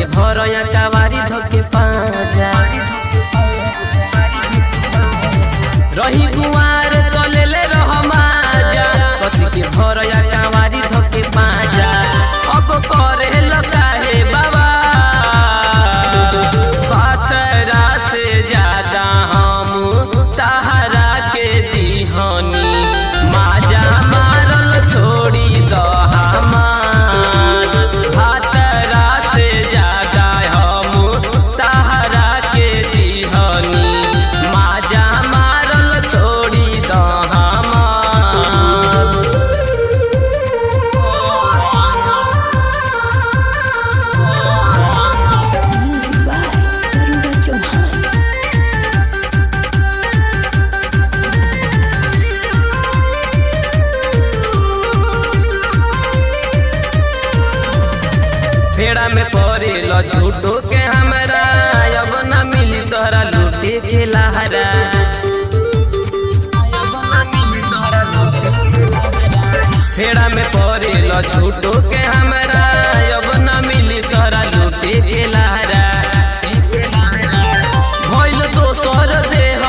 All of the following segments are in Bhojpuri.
के भरया कवारी धोके पाजा रही कुआर कलेले रहमाजा कस के भरया कवारी धोके पाजा अब करे लता हे बाबा पातरा से ज्यादा हम तहरा के दीहनी माजा मारल छोड़ी द हमार पातरा से ज्यादा हम तहरा के दीहनी माजा मारल छोड़ी द हमार Music by Garuda Chauhan. फेड़ा में पड़ेल झूठो के हमरा अब न मिली तोहरा लूटे के लहरा फेड़ा में पड़ेल झूठो के हमरा अब न मिली तोहरा लूटे के लहरा भइल दोसर देह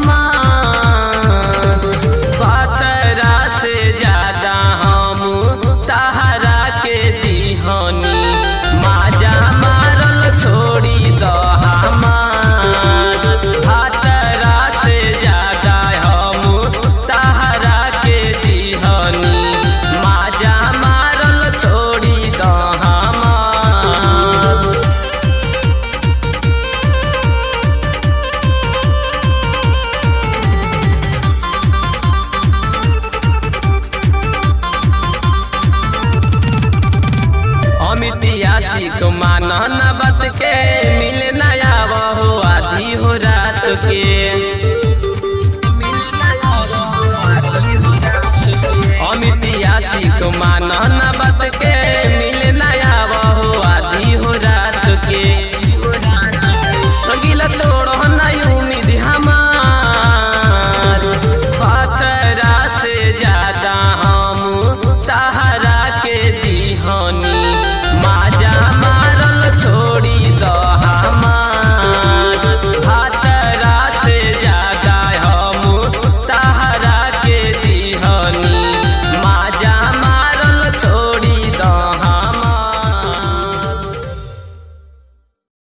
हमार पातरा से ज्यादा हम तहरा के दीहनी माजा मारल छोड़ी द हमार पातरा से ज्यादा हम तहरा के दीहनी माजा मारल छोड़ी द हमार अमित यासी को मानन बात के मिले ना